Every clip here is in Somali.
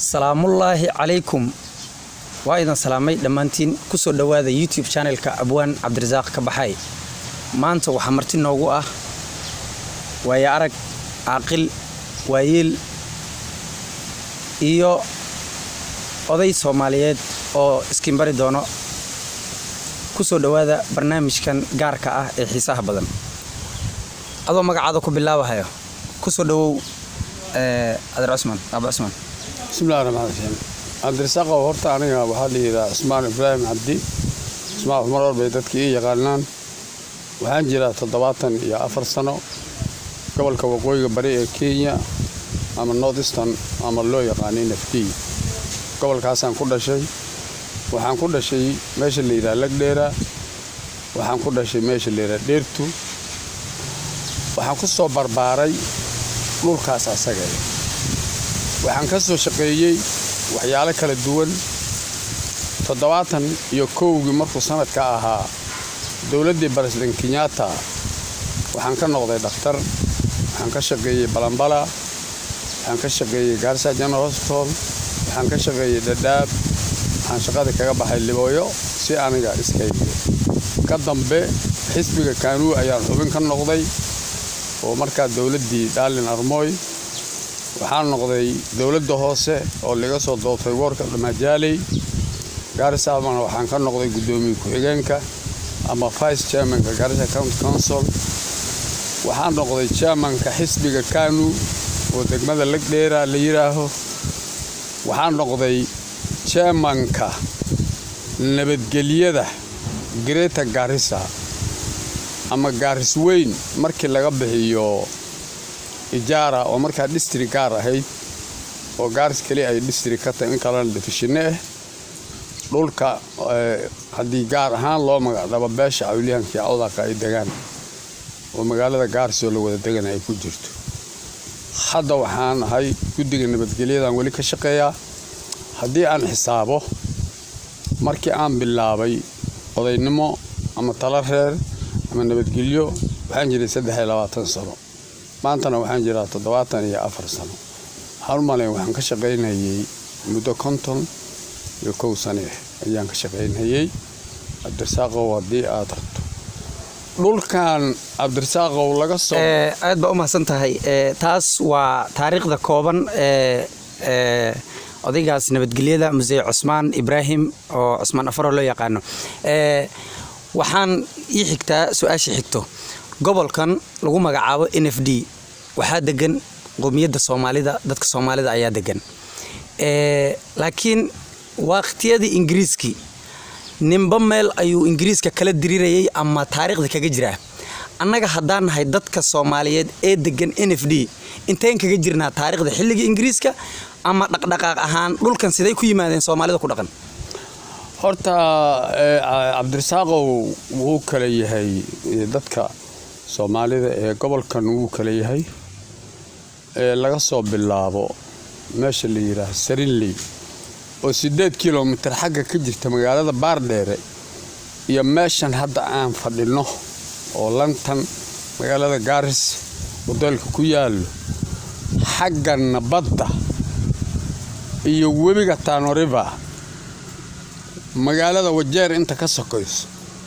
salaamullaahi calaykum waa idan salaamay dhammaantiin kusoo dhowaada youtube channelka abwaan cabdirasaaq ka baxay maanta waxaa marti noogu ah waayo arag caaqil waayeel iyo oday soomaaliyeed oo iskiinbari doono kusoo dhowaada barnaamijkan gaarka ah ee xiisaha badan adoo magacaada ku bilaabahayo kusoo dhowow adeer cusmaan aaba cusmaan bismillahi raxmaan raxiim cabdirasaaqow horta aniga waxaa la yidhaha cusmaan ibraahim cabdi cusmaan cumar or bay dadka ii yaqaanaan waxaan jiraa toddobaatan iyo afar sano gobolka waqooyiga bari ee kenya ama north eastern ama loo yaqaanay nafdiy gobolkaasaan ku dhashay waxaan ku dhashay meesha la yidhaha lagdheera waxaan ku dhashay meesha la yidhaha dheertu waxaan ku soo barbaaray dhulkaas asaga waxaan ka soo shaqeeyey waxyaalo kala duwan toddobaatan iyo kowgii markuu sanadka ahaa dowladdii baresden kenyatta waxaan ka noqday dhakhtar waxaan ka shaqeeyey balambala waxaan ka shaqeeyey gaarsa general hospital waxaan ka shaqeeyey dhadhaab waxaan shaqada kaga baxay libooyo si aniga iskaygiyo ka dambe xisbiga kaanuu ayaan xubin ka noqday oo markaa dowladdii dhaalin armooy waxaan noqday dowladda hoose oo laga soo doortay woorka dhamajaaley gaarisaabana waxaan ka noqday guddoomiye ku-xigeenka ama vice chairmanka gaarisa county council waxaan noqday chairmanka xisbiga kanu oo degmada lagdheera la yidhaaho waxaan noqday chairmanka nabadgelyada greta gaarisa ama gaaris weyn markii laga bixiyo ijaara oo markaa distri gaar ahayd oo gaaris keli ay distri ka tahay in kalena difishine ah dhulka haddii gaar ahaan loo magacdhabo beesha awliyahankii awdaqa ay degaan oo magaalada gaaris oo la wada degan ay ku jirto hadda waxaan ahay guddiga nabadgelyadan weli ka shaqeeyaa haddii aan xisaabo markii aan bilaabay odaynimo ama talo reer ama nabadgelyo waxaan jiray saddex iyo labaatan sano maantana waxaan jiraa toddobaatan iyo afar sano waxaan u malayn waxaan ka shaqaynayey muddo konton iyo kow sane ayaan ka shaqaynayey cabdirasaaqow haddii aad rabto dhulkan cabdirasaaqow laga soo aad baa u mahadsan tahay taas waa taariikhda kooban ee odaygaas nabadgelyada musee cusmaan ibraahim oo cusmaan afaroo loo yaqaano waxaan ii xigtaa su-aasha xigto gobolkan lagu magacaabo n f d waxaa degan qowmiyadda soomaalida dadka soomaalida ayaa degan laakiin waqtiyadii ingiriiskii ninba meel ayuu ingiriiska kala diriirayay ama taariikhda kaga jiraa annaga haddaan nahay dadka soomaaliyeed ee degan n f d intayn kaga jirnaa taariikhda xilligii ingiriiska ama dhaqdhaqaaq ahaan dhulkan siday ku yimaadeen soomaalida ku dhaqan horta cabdirasaaqow wuu kala yahay dadka soomaalida ee gobolkan wuu kala yahay laga soo bilaabo meesha la yidhaaha sarinley oo siddeed kilomitir xagga ka jirta magaalada baardheere iyo meeshan hadda aan fadhinno oo lantan magaalada gaaris wadeelka ku yaallo xagganna badda iyo webiga taanoriva magaalada wajeer inta ka sokayso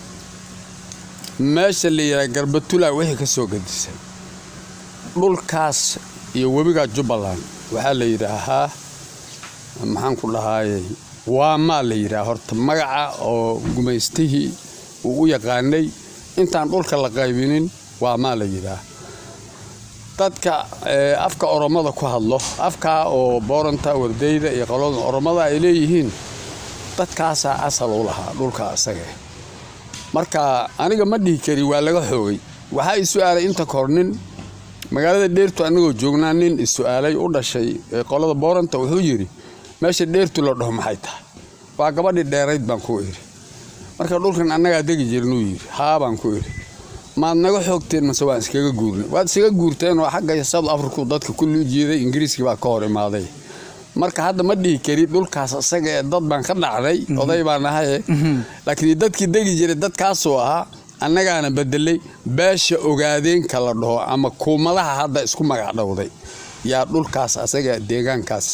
meesha la yidhaha garbatula wixii ka soo gadisay dhulkaas iyo webiga jubbaland waxaa la yidhaahaa maxaan ku dhahaayey waamaa la yidhaha horta magaca oo gumaystihii uu u yaqaanay intaan dhulka la qaybinin waamaa la yidhaah dadka afka oromada ku hadlo afkaa oo booranta wardayda iyo qolada oromada ay leeyihiin dadkaasaa asal u lahaa dhulka asaga marka aniga ma dhihi kari waa laga xoogay waxaa i su-aalay inta kahor nin magaalada dheertu anagoo joognaa nin is-su-aalay u dhashay qolada booranta wuxuu yidhi meesha dheertu la dhaho maxay tahay waa gabadhii dheerayd baan ku idhi marka dhulkan annagaa degi jirnuu yidhi haa baan ku idhi maad naga xoogteen mase waan iskaga guurnay waad iskaga guurteen oo xagga south africa dadka kulli u jiiday ingiriiskii baa ka hor imaaday marka hadda ma dhihi kari dhulkaas isaga ee dad baan ka dhacday oday baan ahaye laakiin dadkii degi jiray dadkaasuu ahaa annagaana bedelay beesha ogaadeenka la dhaho ama kuumadaha hadda isku magacdhowday yaa dhulkaas asaga deegaankaas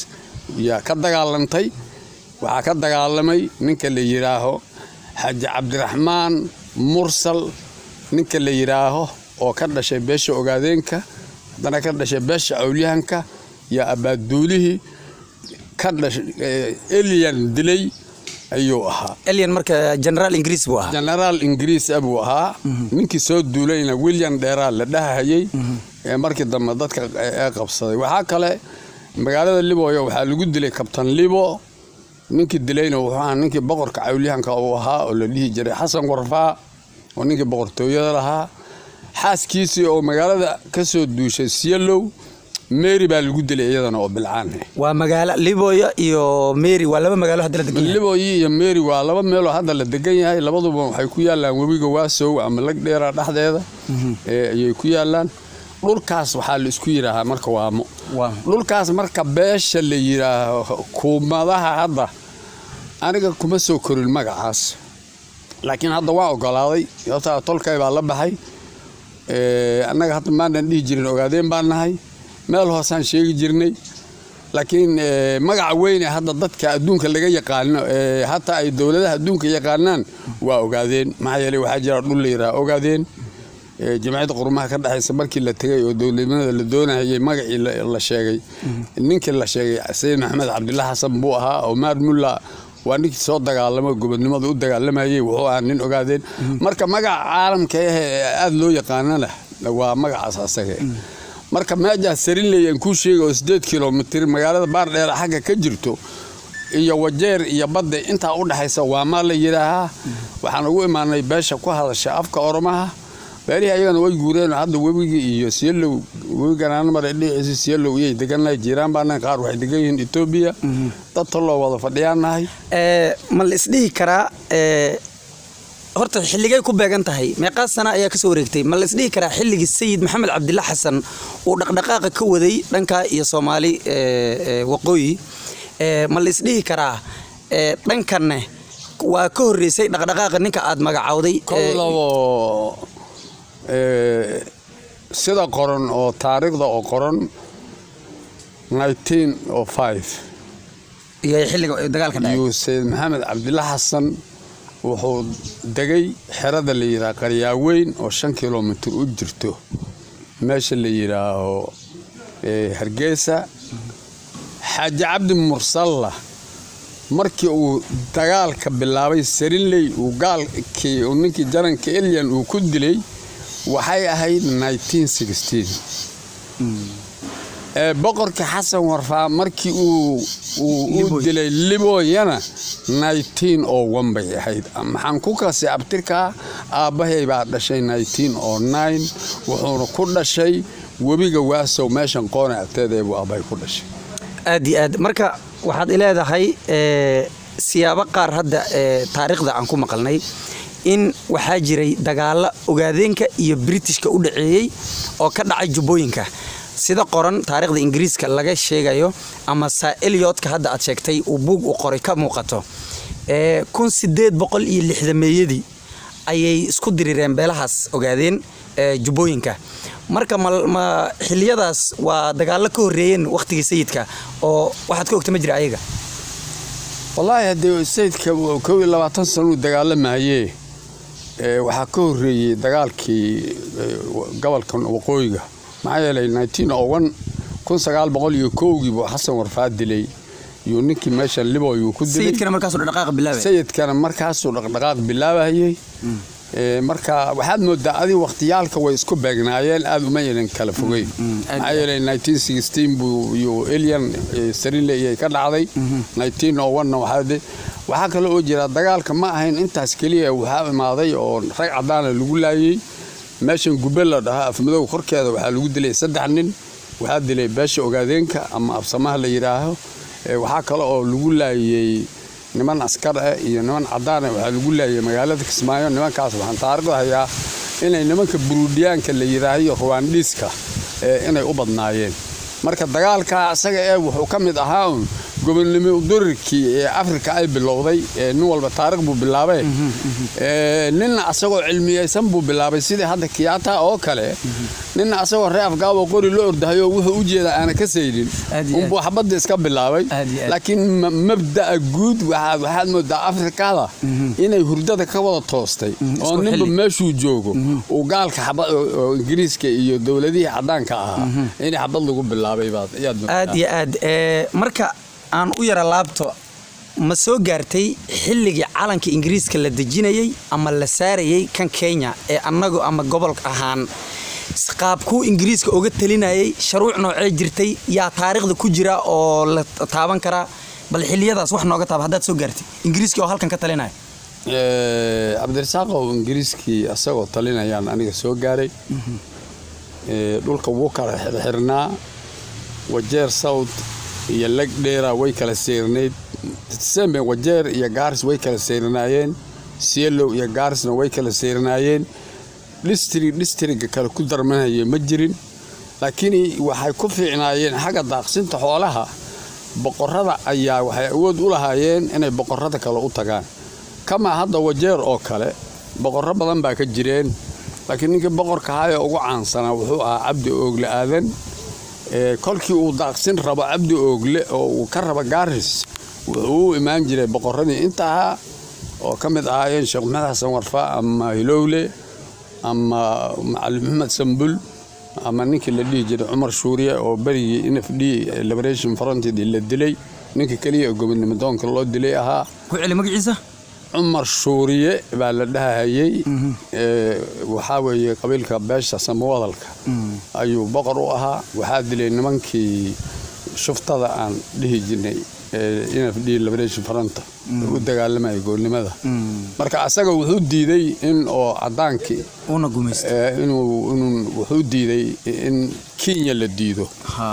yaa ka dagaalantay waxaa ka dagaalamay ninka la yidhaaho xaaji cabdiraxmaan mursal ninka la yidhaaho oo ka dhashay beesha ogaadeenka haddana ka dhashay beesha awlyahanka yaa abaaduulihii ka dhashay eliyan dilay ayuu ahaa elyan marka generaal ingiriis buu ahaa genaraal ingiriis ah buu ahaa ninkii soo duulayna william dheeraal la dhahayay ee markii dambe dadka ee qabsaday waxaa kale magaalada liboyo waxaa lagu dilay kabtan libo ninkii dilayna wuxuu ahaa ninkii boqorka cawlyahanka uu ahaa oo la dhihi jiray xasan warfaa oo ninkii boqortooyada lahaa xaaskiisii oo magaalada ka soo duushay siyalow mary baa lagu dilay iyadana oo bilcaan waa magaalo liboya iyo mary waa laba magaalo hadda la degan yahay liboyi iyo mary waa laba meeloo hadda la degan yahay labaduba waxay ku yaalaan webiga waasow ama lagdheera dhexdeeda ee ayay ku yaalaan dhulkaas waxaa la isku yidhaahaa marka waamo Waa. dhulkaas marka beesha la yidhaaho kuumadaha hadda aniga kuma soo korin magacaas laakiin hadda waan ogolaaday sababtaa tolkay baa la baxay Ee, annaga hadda maanan dhihi jirin ogaadeen baan nahay meel hoosaan sheegi jirnay laakiin ee, magaca weyn ee hadda dadka adduunka laga yaqaano ee hataa ay dowladaha adduunka yaqaanaan waa ogaadeen maxaa yeelay waxaa jira dhul la yidhaha ogaadeen ee, jamciyadda qurumaha ka dhexaysa markii la tegay oo dowladnimada la doonayay magacii la la sheegay ninkii la sheegay sayid maxamed cabdillah xasan buu ahaa oo maar mulla waa ninkii soo dagaalamay gobodnimada u dagaalamayay wuxuu ahaa nin ogaadeen marka magaca caalamka ah ee aada loo yaqaanana waa magacaas asaga marka meejaas sarinley aan kuu sheegay oo sideed kilomitir magaalada baardheera xagga ka jirto iyo wajeer iyo badda intaa u dhexaysa waa maa la yidhaahaa waxaan ugu imaanay beesha ku hadasha afka oromaha beelihii ayagana way guureen hadda webigii iyo siyalow webi ganaanamar dhinaciisa siyalow iyay degannahay jiiraan baanahay qaar waxay degan yihiin etoobiya dad talloo wada fadhiyaannahay Ee, ma la isdhihi karaa ee, horta xilligay ku beegan tahay meeqaa sana ayaa kasoo wareegtay ma la isdhihi karaa xilligii sayid maxamed cabdilla xasan uu dhaqdhaqaaqa ka waday dhanka iyo soomaali ee, ee, waqooyi Ee, ma la isdhihi karaa ee, dhankanne waa ka horreysay dhaqdhaqaaqa ninka aad magacowday ee, kolabo ee, sida qoran oo taariikhda oo qoran 1905 iyo xilliga dagaalka dhacay yuu sayid maxamed cabdilla xasan wuxuu degay xerada la yidhaha qaryaaweyn oo shan kilomitir u jirto meesha la yidhaaho ee, hargeysa xaaji cabdi mursalla markii uu dagaalka bilaabay sarinley uu gaalkii uu ninkii jaranka elyan uu ku dilay waxay ahayd 1916 ee boqorka xasan warfaa markii uu uu u Liboy. dilay liboyana 1901 bay ahayd maxaan ku kasay abtirkaa aabbahay baa dhashay 1909 wuxuuna ku dhashay webiga waasow meeshan qoona agteeda buu aabbahay ku dhashay aad iyo aad marka waxaad ileedahay ee, siyaabo qaar hadda ee, taariikhda aan ku maqalnay in waxaa jiray dagaalo ogaadeenka iyo britishka u dhaceeyey oo ka dhacay jubbooyinka sida qoran taariikhda ingiriiska laga sheegayo ama saa eliotka hadda aad sheegtay uu buug u qoray ka muuqato ee, kun sideed boqol iyo lixdameeyadii ayay isku dirireen beelahaas ogaadeen ee, jubbooyinka marka ma, ma xiliyadaas waa dagaalo ka horreeyeen wakhtigii sayidka oo waxaad ka ogta ma jira ayaga wallaahi haddee sayidka kow iyo labaatan sano uu dagaalamayee ee, waxaa ka horreeyey dagaalkii ee, gobolka waqooyiga maxaa yeelay 1901 kun sagaal boqol iyo kowgii buu xasan warfaa dilay iyo ninkii meesha liboy uu ku dilay sayidkana markaasuu dhaqaaqa bilaabay sayidkana markaasuu dhaqdhaqaaq bilaabayay Ee, marka waxaad moodaa adi waqtiyaalka way isku beegnaayeen aad uma yeelan kala fogeyn aad maxaa yeelay 1916 buu iyo elian sarile iyay ka dhacday 1901na waxaa de- waxaa kale oo jira dagaalka ma ahayn intaas keliya waxaa imaaday oo rag cadaana lagu laayay meeshan gube la dhahaa afmadow korkeeda waxaa lagu dilay saddex nin waxaa dilay beesha ogaadeenka ama absamaha la yidhaaho Ee, waxaa kale oo lagu laayay niman askar ah iyo niman cadaan ah waxaa lagu laayay magaalada kismaayo nimankaas waxaan taariikhda hayaa inay nimanka buruudiyaanka la yidhaahiyo ruwaandhiiska ee inay u badnaayeen marka dagaalka asaga ee wuxuu ka mid ahaa un gobonnimo udurirkii ee afrika ay bilowday ee nin walba taarikh buu bilaabay Ee, ninna asagoo cilmiyeysan buu bilaabay sidii hadda kiyaata oo kale ninna asagoo ree afgaabo qori la ordahayo wuxuu u jeedaa aana ka saynin Aad iyo aad. unbuu xabadda iska bilaabay Aad iyo aad. laakiin ma- mabda'a guud waxaa- waxaad moodaa afrikada inay hurdada ka wada toostay oo isku ninba xilli. meeshuu joogo uu gaalka xaba oo oo ingiriiska iyo dowladihii caddaanka ahaa in xabad lagu bilaabay baad ayaad moodaa. aad iyo aad ee, marka aan u yara laabto ma soo gaartay xilligii calanka ingiriiska la dejinayey ama la saarayey kan kenya ee annagu ama gobol ahaan s- qaabkuu ingiriiska uga talinayay sharuuc noocee jirtay yaa taariikhda ku jira oo la taaban karaa bal xiliyadaas wax nooga taaba haddaad soo gaartay ingiriiska oo halkan ka talinaya Ee, cabdirasaaqow ingiriiskii asagoo talinayaan aniga soo gaaray Ee, dhulka wuu kala xirxirnaa wajeer south iyo legdheera way kala seyrnayd sembe wajeer iyo gaaris way kala seyrnaayeen sielow iyo gaarisna way kala seyrnaayeen dhistrig dhistriga kale ku darmanaya ma jirin laakiin waxay ku fiicnaayeen xagga daaqsinta xoolaha boqorada ayaa waxay awood u lahaayeen inay boqorada kale u tagaan kamaa hadda wajeer oo kale boqorro badan baa ka jireen laakiin ninkii boqorka ahaa ee ugu caansanaa wuxuu ahaa cabdi oogle aadan Ee, kolkii uu daaqsin rabo cabdi oogle oo uu ka rabo gaaris wuxuu u imaan jiray boqorradii inta ahaa oo ka mid ahaayeen sheekh maxamed xasan warfa ama hilowle ama macalin maxamed sambul ama ninkii la dhihi jiray cumar shuuriye oo berigii n f d liberation frontedii la dilay ninka keliya ee gobonimo doonka loo dilay ahaa ku celi magaciisa cumar shuuriye baa la dhahayay Ee, waxaa weeye qabiilka beesha samawadalka ayuu boqor u ahaa waxaa dilay nimankii shuftada aan dhihi jirnay ee n f d liberation front u dagaalamaya goolnimada marka asaga wuxuu diiday in oo cadaankii uuna gumaysta ee, inuu inuu wuxuu diiday in kenya la diido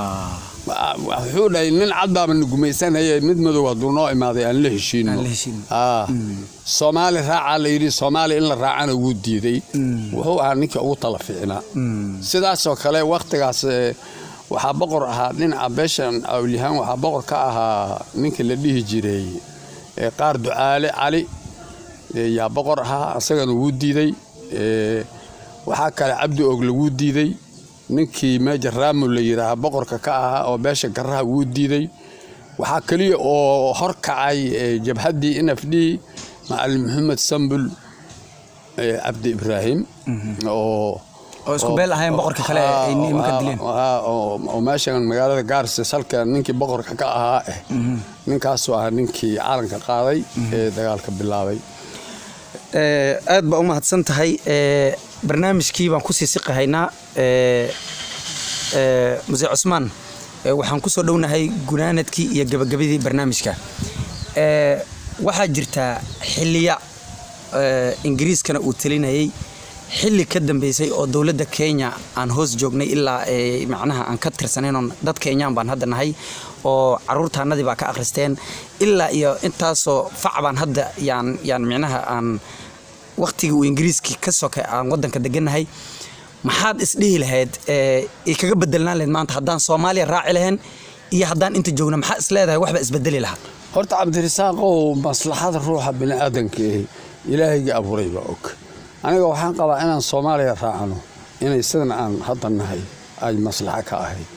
wuxuu dhahay nin cad baaba na gumaysanaya mid madow hadduu noo imaaday aan la heshiino Aan la heshiino. Ah. soomaali raacaa la yidhi soomaali in la raacana wuu diiday wuxuu ahaa ninkii ugu tala fiicnaa sidaasoo kale wakhtigaas eh, waxaa boqor ahaa dhinaca beeshan awlyahaan waxaa boqor ka ahaa ninkii la dhihi jiray eh, qaar ducaale cali eh, yaa boqor ahaa asagana wuu diiday Eh, waxaa kale cabdi ogle wuu diiday ninkii meeja raamul la yidhaaha boqorka ka ahaa oo beesha garaha wuu diiday waxaa keliya oo horkacay eh, jabhaddii n f d macalin maxamed sambul eh, cabdi ibraahim oo oo isku beel ahayn boqorka kale ay nimanka dileen Ah, oo oo meeshan magaalada gaarse salka ninkii boqorka ka ahaa eh ninkaasoo ah ninkii calanka qaaday ee dagaalka bilaabay Ee, aad baa u mahadsan tahay ee, barnaamijkii baan kusii siqahaynaa ee, ee, muse cusmaan ee, waxaan kusoo dhownahay gunaanadkii iyo gabagabadii barnaamijka Ee, waxaa jirtaa xiliya ee, ingiriiskana uu talinayay xili ka dambeysay oo dowladda kenya aan hoos joognay ilaa ee, macnaha aan ka tirsanaynoon dad kenyaan baan hadda nahay oo caruurtaanadii baa ka akhristeen ilaa iyo intaasoo fac baan hadda yaan yaan micnaha aan waktigii uu ingiriiskii ka soka aan wadanka degannahay maxaad isdhihi lahayd ee, ay kaga bedelnaan lahayd maanta haddaan soomaaliya raaci lahayn iyo haddaan inta joogna maxaa isleedahay waxba isbedeli lahaa horta cabdirasaaqow maslaxada ruuxa bini'aadanka eh ilaahayga abuuray baa og aniga waxaan qabaa inaan soomaaliya raacno inay sidan aan hadda nahay ay maslaxo ka ahayd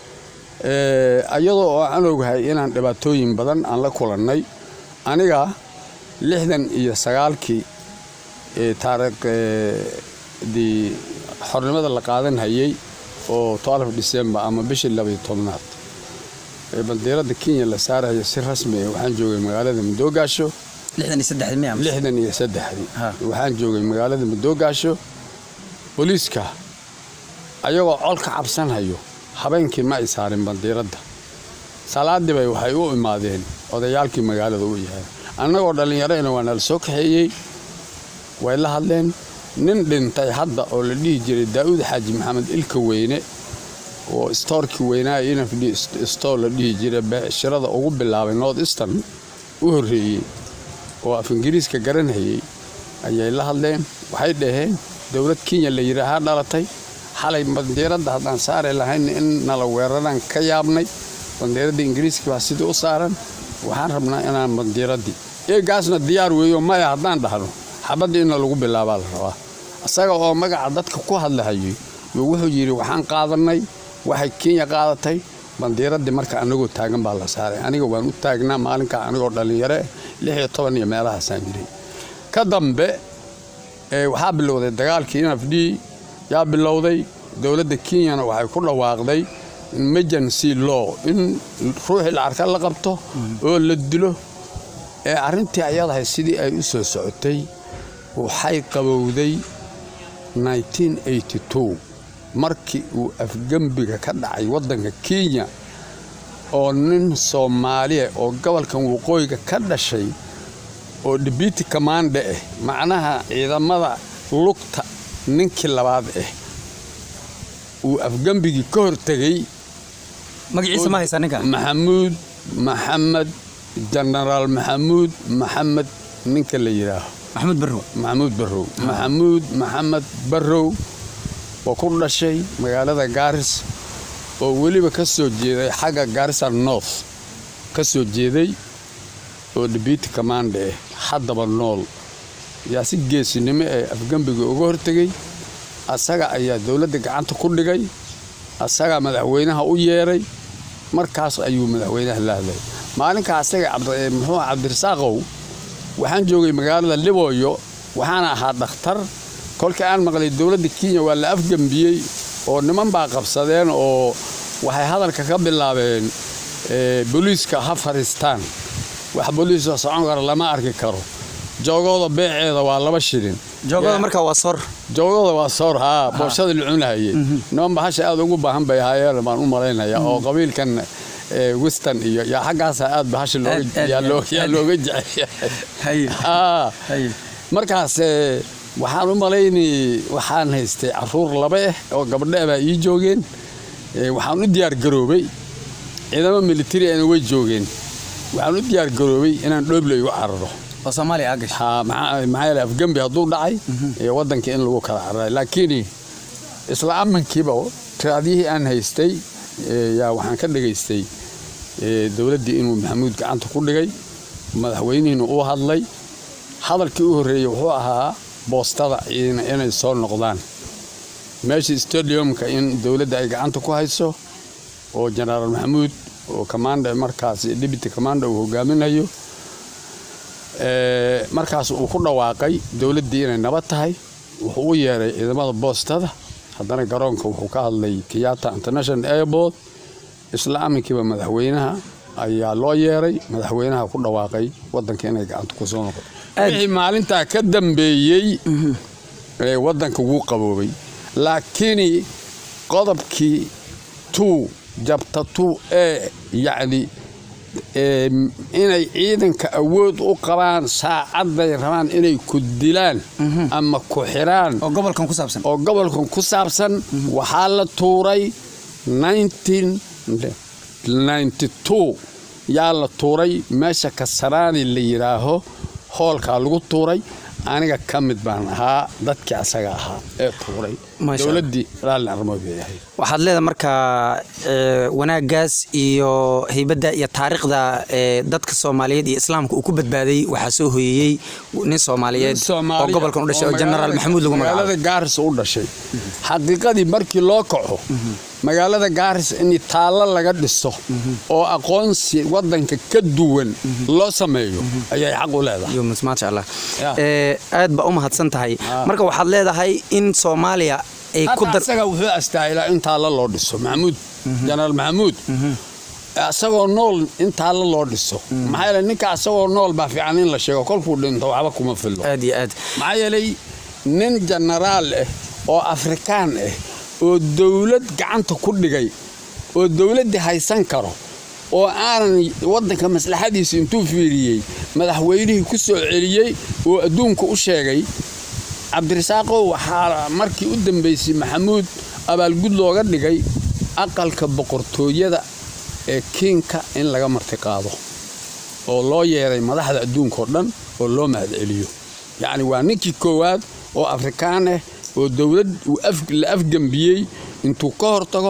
Eh, iyadoo oo aan ogahay inaan dhibaatooyin badan aan la kulannay aniga lixdan iyo sagaalkii ee taariikhdii xornimada la qaadan hayay oo 12 December ama bishii labaiyo tobnaad ee bandiirada Kenya la saarayo si rasmi ah waxaan joogay magaalada Madoogaasho lixdan iyo saddex miya mise? lixdan iyo saddexdii Ha. waxaan joogay magaalada Madoogaasho booliiska ayagoo col ka cabsanhayo habeenkii ma ay saarin bandiiradda salaadii bay waxay u imaadeen odayaalkii magaalada u yahay annagoo dhallinyarayna waa nala soo kaxeeyey way la hadleen nin dhintay hadda oo la dhihi jiray daa'uud xaaji maxamed ilka weyne oo stoorkii weynaa inafd stoor la dhihi jiray beeshirada ugu bilaabay north eastern u horreeyey oo af ingiriiska garanhayey ayay la hadleen waxay dhaheen dowlad kenya la yidhaahaa dhalatay xalay bandiiradda haddaan saari lahayn in nala weeraraan ka yaabnay bandiiradda ingiriiska baa sidii u saaran waxaan rabnaa inaan bandiiradii eegaasna diyaar weeyo maya haddaan dhahno xabaddii inna lagu bilaabaa la rabaa isaga oo magaca dadka ku hadlahayay yuu wuxuu yidhi waxaan qaadannay waxay kenya qaadatay bandiiradii marka anagoo taagan baa la saaray aniga waan u taagnaa maalinkaa anigoo dhallinyare lix iyo toban iyo meelahaasaan jiray ka dambe waxaa bilowday dagaalkii nfd yaa bilowday dowladda kenyana waxay ku dhawaaqday emergency law in ruuxii lacarka la qabto oo la dilo ee arrintii ayadahay sidii ay u soo socotay waxay qabowday markii uu afgembiga ka dhacay waddanka kenya oo nin soomaaliya oo gobolkan waqooyiga ka dhashay oo dibiti kamaande ah macnaha ciidamada lugta ninkii labaad ah uu afgembigii ka hortegay magaciisa ma haysaa ninka maxamuud maxamed jenaraal maxamuud maxamed ninka la yidhaaho maxamuud barrow maxamuud barrow maxamuud maxamed barrow oo ku dhashay magaalada gaaris oo weliba ka soo jeeday xagga gaarisa north ka soo jeeday oo dibiti kamaande ah haddaba nool yaa si geesinimo ee afgembiga uga hortegay asaga ayaa dowladda gacanta ku dhigay asagaa madaxweynaha u yeeray markaas ayuu madaxweynaha la hadlay maalinkaa asaga muxuu cabdirasaaqow waxaan joogay magaalada libooyo waxaana ahaa dhakhtar kolkii aan maqlay dowladda kenya waa la afgembiyey oo niman baa qabsadeen oo waxay hadalka ka bilaabeen booliiska ha fariistaan wax booliisoo socon kara lama arki karo joogooda beeceeda waa laba shilin joogada markaa waa sor joogooda waa soor haa booshada la cunahayey niman bahasha aad ugu baahan bay ahaayeen baan u malaynaya oo qabiilkan weston iyo yaa xaggaasa aad bahasha yaa looga jecel markaas waxaan u malaynay waxaan haystay caruur laba ah oo gabdhe baa ii joogeen waxaan u diyaar garoobay ciidamo militari ana way joogeen waxaan u diyaar garoobay inaan dhoobley u cararo oo soomaaliya aa gashay maxaa yeele afgembi hadduu dhacay waddanka in lagu kala cararay laakiin isla amankiiba tiraadiyihii aan haystay yaa waxaan ka dhegaystay dowladdii inuu maxamuud gacanta ku dhigay madaxweynihiina uu hadlay hadalkii u horreeyey wuxuu ahaa boostada inay soo noqdaan meeshii stadiumka in dowladda ay gacanta ku hayso oo jenaraal maxamuud oo commanda markaas deputy commanda uu hogaaminayo markaas uu ku dhawaaqay dowladdii inay nabad tahay wuxuu u yeeray ciidamada boostada haddana garoonka wuxuu ka hadlay kiyata international airport isla aminkiiba madaxweynaha ayaa loo yeeray madaxweynaha ku dhawaaqay wadanka inay gacanta kusoo noqoto wixii maalintaa ka dambeeyey wadanka wuu qaboobay laakiin qodobkii tuu jabta tuu ee yacni inay ciidanka awood u qabaan saacadday rabaan inay ku dilaan ama ku xiraan oo gobolkan ku saabsan oo gobolkan ku saabsan waxaa la tuuray yaa la tuuray meesha kasaraani la yidhaaho hoolkaa lagu tuuray aniga ka mid baan ahaa dadkii asaga ahaa ee tuuray dowladdii raalli arrimood bay ahayd waxaad leedahay markaa wanaaggaas iyo haybadda iyo taariikhda dadka soomaaliyeed iyo islaamka uu ku badbaaday waxaa soo hoyeeyey nin soomaaliyeed oo gobolkan u dhashay oo jenaraal maxamuud lagu magacaabo magaalada gaaris u dhashay xaqiiqadii markii loo kaco magaalada gaaris in taallo laga dhiso oo aqoonsi wadanka ka duwan loo sameeyo ayay xaq u leedahay maasha allah aad baa u mahadsan tahay marka waxaad leedahay in soomaaliya ay ku dar asaga wuxuu astaahilaa in taallo loo dhiso maxamuud jenaraal maxamuud asagoo nool in taallo loo dhiso maxaa yeele ninka asagoo nool baa fiican in la sheego kolkuu dhinto waxba kuma fillo aad iyo aad maxaa yeelay nin jenaraal ah oo afrikaan ah oo dowlad gacanta ku dhigay oo dowladdii haysan karo oo aanan waddanka maslaxadiisa intuu fiiriyey madaxweynihii ku soo celiyey oo adduunka u sheegay cabdirasaaqow waxaa markii u dambaysay maxamuud abaalgud looga dhigay aqalka boqortooyada ee kiinka in laga martiqaado oo loo yeeray madaxda adduunkao dhan oo loo mahadceliyo yacni waa ninkii koowaad oo afrikaan ah oo dowlad la afgembiyey intuu ka hortago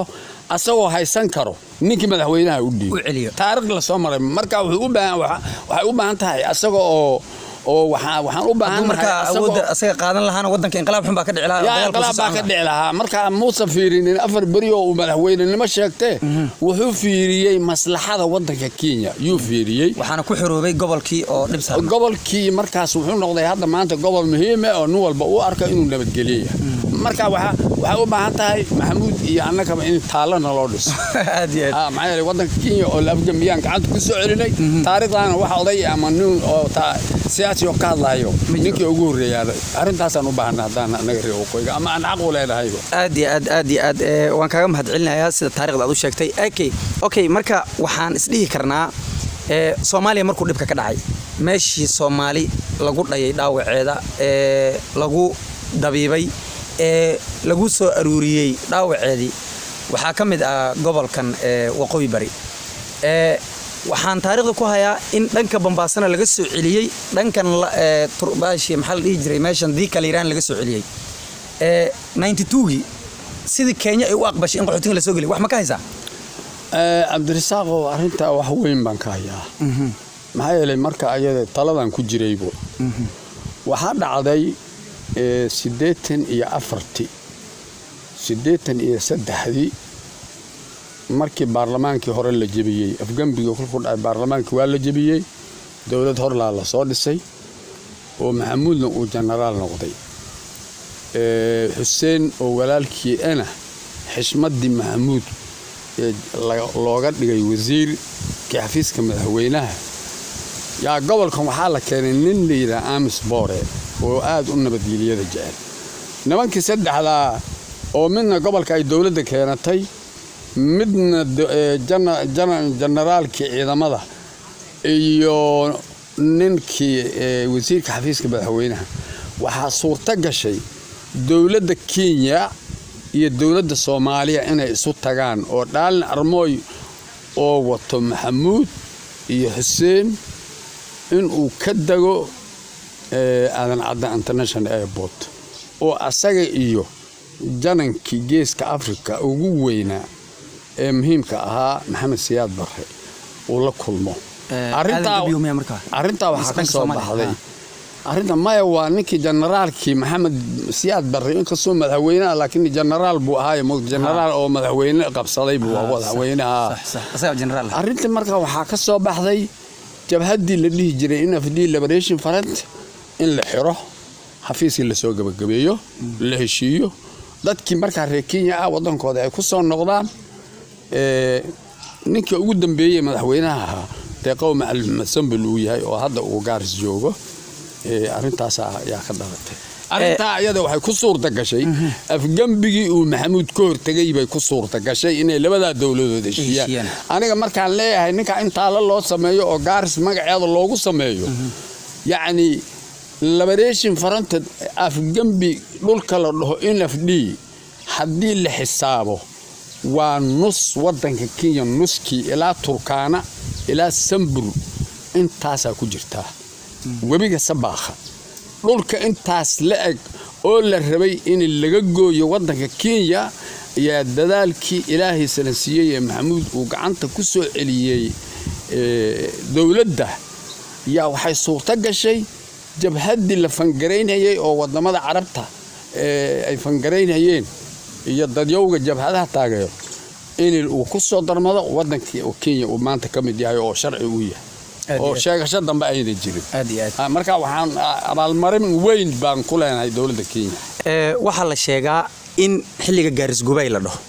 asagoo haysan karo ninkii madaxweynaha u U celiyo. dhiibo taariikh lasoo maray marka wuxuu u baahan waxa- waxay u baahan tahay asaga oo oo waxaa waxaan u baahan hadduu markaa asagoo- awoodda asaga qaadan lahaana waddanka inqilaab xun baa ka dhici lahaa yaa dagaalku inqilaab baa socon ka lahaa. dhici lahaa marka muusan fiirinin afar beri oo uu madaxweynenimo sheegtee wuxuu fiiriyey maslaxada waddanka kenya yuu fiiriyey waxaana ku xoroobay gobolkii oo dhib saaran gobolkii markaas wuxuu noqday hadda maanta gobol muhiime oo nin walba u arka inuu nabadgelyo yahay marka waxa- waxay u baahan tahay maxamuud iyo annagaba in taallana loo dhiso aad iyo aad Ah, maxaa yeelay waddanka kenya oo la afgambiyaan gacanta ku soo celinay taariikhdaana wax oday ama nin oo ta- siyaasi oo ka hadlayo ninkii ugu horreeyaa arrintaasaan u baahana haddaan annaga reer waqooyiga ama aan xaq u leenahayba aad iyo aad aad iyo aad ee, waan kaaga mahadcelinayaa sida taarikhda aad u sheegtay okay okay marka waxaan isdhihi karnaa ee, soomaaliya markuu dhibka ka dhacay meeshii soomaali lagu dhayay dhaawaceeda ee lagu dabiibay ee lagu soo aruuriyey dhaawaceedii waxaa ka mid ah gobolkan ee, waqooyi bari ee, waxaan taariikhda ku hayaa in dhanka bambaasana laga soo celiyey dhankan la- ee, turbaashi maxaa la dhihi jiray meeshan diikal iraan laga soo celiyey ee 92gii sidii kenya ay u aqbashay in qaxootiga la soo geliy wax ma ka haysaa Eh, cabdirasaaqow arrintaa wax weyn baan ka hayaa maxaa yeelay marka ayada taladan ku jiraybo waxaa dhacday eh, siddeetan iyo afartii siddeetan iyo saddexdii markii baarlamaankii hore la jebiyey afgembigii kolkuu dhacay baarlamaankii waa la jebiyey dowlad horlaa la soo dhisay oo maxamuudna uu jenaraal noqday Eh, xuseen oo walaalkii ana xishmaddii maxamuud ee la- looga dhigay wasiirkii xafiiska madaxweynaha yaa gobolkan waxaa la keenay nin la yidhaha amis boore oo aad u nabadgelyada jecel nimankii saddexdaa oo midna gobolka ay dowladda keenatay midna do- ee, jana- jana- janaraalkii ciidamada iyo ninkii ee, wasiirka xafiiska madaxweynaha waxaa suurto gashay dowladda kenya iyo dowladda soomaaliya inay isu tagaan oo dhaalin armooy oo wato maxamuud iyo xuseen inuu ka dego ee, aadan cadda international airport oo asaga iyo janankii geeska africa ugu weynaa ee muhiimka ahaa maxamed siyaad barre uu la kulmo Ee, Arrintaa- Aadan Gabiyo miyaa markaa? arrintaa waxaa Mise ka dhanka soo Soomaaliya? baxday Ah. arrinta maya waa ninkii generaalkii maxamed siyaad barre inkastoo madaxweyneha laakiin generaal buu ahaaye mo- generaal oo madaxweyne qabsaday buu Ah, madaxweynaha sax sax asagaa generaal ah arrintii marka waxaa ka soo baxday jabhaddii la dhihi jiray in afd liberation front in la xiro xafiiskii lasoo gabagabeeyo la heshiiyo dadkii markaa reer kenya ah wadankooda ay ku soo noqdaan ee, ninkii ugu dambeeyey madaxweynaha ahaa deeqow macalin maxmed sambel uu yahay oo hadda uu gaaris joogo ee, arrintaas ayaa ka dhalatay arrintaa iyada waxay ku suurta gashay afgembigii uu maxamuud ka hortegay bay ku suurta gashay inay labadaa dowladood heshiiyaan Heshiiyaan. aniga markaan leeyahay ninka in taalo loo sameeyo oo gaaris magaceeda loogu sameeyo yacni liberation fronted afgembi dhulka la dhaho nfd haddii la xisaabo waa nus wadanka kenya nuskii ilaa turkaana ilaa sambur intaasaa ku jirtaa webiga sabaakha dhulka intaas la eg oo la rabay in laga gooyo wadanka kenya ayaa dadaalkii ilaahay salansiiyey ee maxamuud uu gacanta ku soo celiyey ee, dowladda yaa waxay suurto gashay jabhaddii la fangaraynayay oo wadamada carabta ee, ay fangaraynayeen iyo dadyowga jabhadaha taageero in uu ku soo darmado wadankii oo kenya uu maanta ka mid yahay oo sharci uu yahay Aad iyo oo aad. sheegasho dambe ayna jirin aad iyo aad Ah, marka waxaan ah, abaalmarin weyn baan ku leenahay dowladda kenya Ee, waxaa la sheegaa in xilliga gaaris gubay la dhaho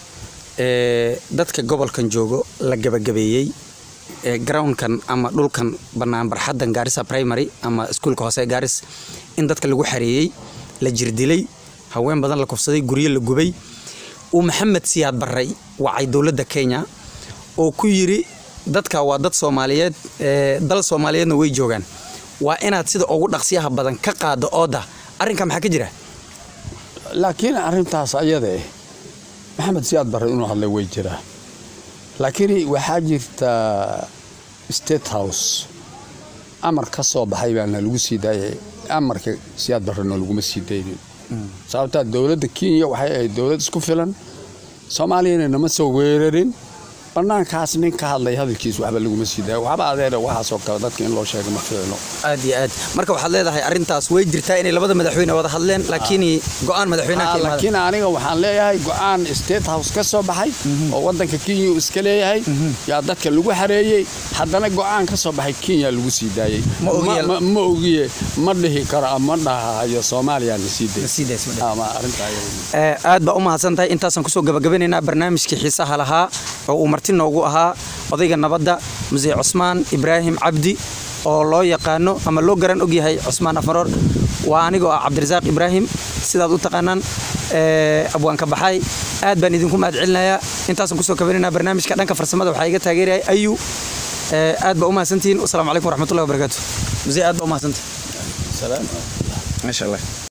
ee, dadka gobolkan joogo la gabagabeeyey ee, groundkan ama dhulkan bannaan barxaddan gaarisa primary ama iskuulka hoose ee gaaris in dadka lagu xareeyey la jirdilay haween badan la kufsaday guryo la gubay uu maxamed siyaad barray wacay dowladda kenya oo ku yiri dadka waa dad soomaaliyeed ee, dal soomaaliyeedna way joogaan waa inaad sida ugu dhaqsiyaha badan ka qaado ooda arrinka maxaa ka jira laakiin arrintaas ayada eh maxamed siyaad barre inuu hadlay way jiraa laakiin waxaa jirta state house amar ka soo baxay baana lagu sii daayay amarka siyaad barrena laguma sii daynin sababtaa dowladda kenya waxay ahayd dowlad isku filan soomaaliyana nama soo weerarin bannaankaas nin ka hadlay hadalkiis waxba laguma sii daayo waxba adeera waxaasoo kale dadka in loo sheego ma ficilo aad iyo aad marka waxaad leedahay arrintaas way jirtaa inay labada madaxweyne wada hadleen laakiin go-aan madaxweynaha ka imaada laakiin aniga waxaan leeyahay go-aan state house ka soo baxay oo wadanka kenya uu iska leeyahay yaa dadka lagu xareeyey haddana go-aan ka soo baxay kenya lagu sii daayey Ma ogiye- Ma- ma ogiye ma dhihi karo ama dhahayo soomaaliya na sii day sii days ma dhahay. ama arrintaa iyada. Ee, aad baa u mahadsan tahay intaasaan kusoo gabagabanaynaa barnaamijkii xiisaha lahaa oo uu marti noogu ahaa odayga nabadda muse cusmaan ibraahim cabdi oo loo yaqaano ama loo garan ogyahay cusmaan afmaroor waa anigoo ah cabdirasaaq ibraahim sidaad u taqaanaan ee, abwaanka baxay aad baan idinku mahad celinayaa intaasaan kusoo kabanaynaa barnaamijka dhanka farsamada waxaa iga taageerayay ayu Ee, aad baa u mahadsantihiin wasalaamu calaykum waraxmatullahi wabarakaatu muse aad baa u mahadsantahay Salaam. maasha allah